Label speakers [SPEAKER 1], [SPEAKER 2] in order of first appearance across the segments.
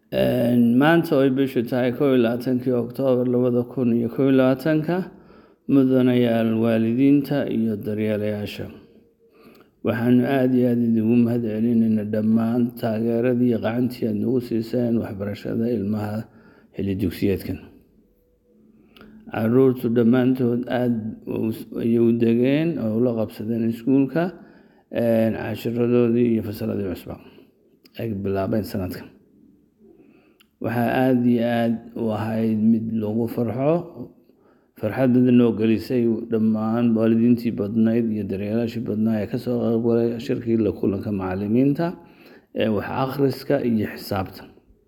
[SPEAKER 1] maanta oy bishu tahay kow iyo labaatankii oktoobar labada kun iyo kow iyo labaatanka mudanayaal waalidiinta iyo daryeelayaasha waxaanu aada iyo aada idigu mahad celinayna dhammaan taageeradii qacantii aad nagu siiseen waxbarashada ilmaha xilli dugsiyeedkan caruurtu dhammaantood aada ayay u degeen oo ula qabsadeen iskuulka cashiradoodii iyo fasaladii cusba ay bilaabeen sanadkan waxaa aada iyo aada u ahayd mid lagu farxo farxad badan noo gelisay dhammaan waalidiintii badnayd iyo daryeelaashii badnaa ee kasoo qaybgalay shirkii la kulanka macalimiinta ee wax akhriska iyo xisaabta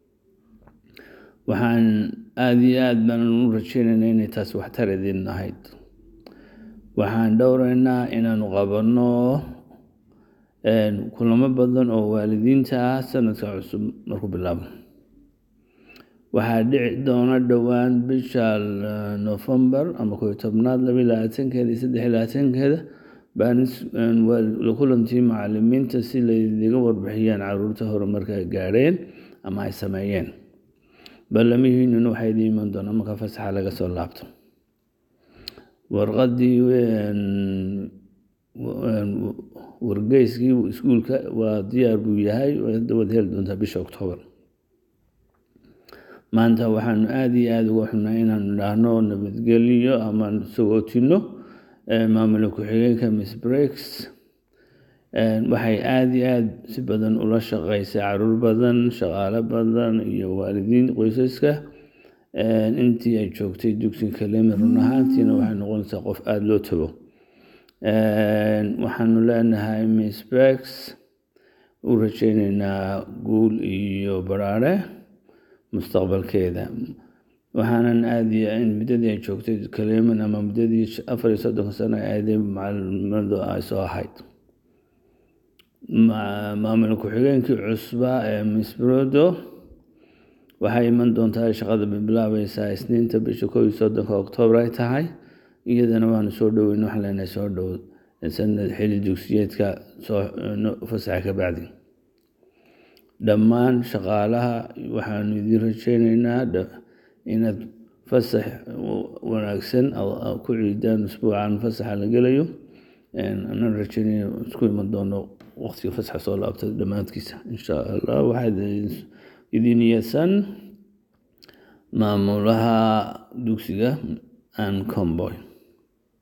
[SPEAKER 1] waxaan aada iyo aada baan u rajeynaynaa inay taas waxtar idin ahayd waxaan dhowraynaa inaanu qabanno kulamo badan oo waalidiinta ah sanadka cusub markuu bilaabo waxaa dhici doona dhowaan bisha nofembar ama koyo tobnaad laba iyo labaatankeeda iyo saddex iyo labaatankeeda la kulantii macalimiinta si laydiga warbixiyaan caruurta horumarka ay gaadheen ama ay sameeyeen ballamihiinuna waxaa idiin iman doonaa marka fasaxa laga soo laabto warqadii wargeyskii iskuulka waa diyaar buu yahay waad heli doontaa bisha oktoobar maanta waxaanu aada iyo aada uga xunaa inaanu idhaahno nabadgelyo ama sagootino maamula ku-xigeenka miss breaks waxay aada iyo aada si badan ula shaqeysay caruur badan shaqaalo badan iyo waalidiin qoysaska intii ay joogtay dugsiga kalemi run ahaantiina waxay noqonaysaa qof aada loo tago waxaanu leenahay miss breaks u rajeyneynaa guul iyo baraare mustaqbalkeeda waxaanan aada muddadii ay joogtay kaleman ama muddadii afar iyo soddonka sano aaday macalimadu ay soo ahayd maamul ku-xigeenkii cusba ee misbrodo waxay iman doontaa shaqada bilaabaysaa isniinta bisha kow iyo soddonka oktoobar ay tahay iyadana waanu soo dhoweyn waxaan leenahay soo dhow sanad xilli dugsiyeedka soo fasaxa ka bacdi dhammaan shaqaalaha waxaanu idiin rajeyneynaa inaad fasax wanaagsan ku ciidaan usbuucan fasaxa la gelayo anaan rajeynaya isku iman doono waqtiga fasaxa soo laabta dhammaadkiisa insha allah waxaa idin yeesan maamulaha dugsiga an comboy